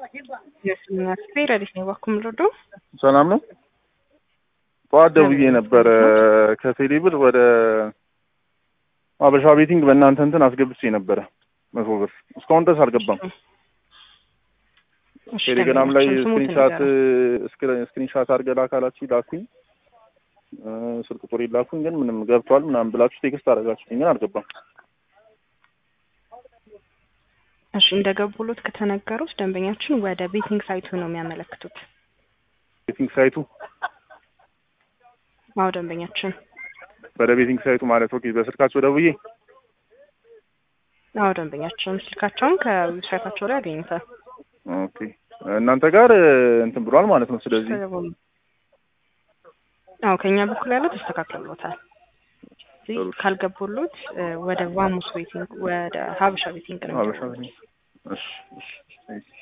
ስፔር አዲስ ነው ባኩም ልዶ ሰላም ነው። ጠዋት ደውዬ ነበረ ከቴሌ ብር ወደ አበሻ ቤቲንግ በእናንተ እንትን አስገብቼ ነበረ መቶ ብር እስካሁን ድረስ አልገባም። ቴሌግራም ላይ ስክሪንሻት ስክሪንሻት አድርገህ ላካላችሁ ላኩኝ፣ ስልክ ቁጥር ላኩኝ፣ ግን ምንም ገብቷል ምናምን ብላችሁ ቴክስት አደረጋችሁኝ፣ ግን አልገባም። እሺ እንደገቡሎት ከተነገሩት ደንበኛችን ወደ ቤቲንግ ሳይቱ ነው የሚያመለክቱት። ቤቲንግ ሳይቱ አዎ ደንበኛችን ወደ ቤቲንግ ሳይቱ ማለት ኦኬ፣ በስልካቸው ደውዬ አዎ ደንበኛችን ስልካቸውን ከዌብሳይታቸው ላይ ያገኙታል። ኦኬ እናንተ ጋር እንትን ብሏል ማለት ነው። ስለዚህ አዎ ከኛ በኩል ያለው ተስተካክሎታል። ካልገቡሎት ወደ ቫሙስ ቤቲንግ ወደ ሀበሻ ቤቲንግ ነው። ሀበሻ እሺ እሺ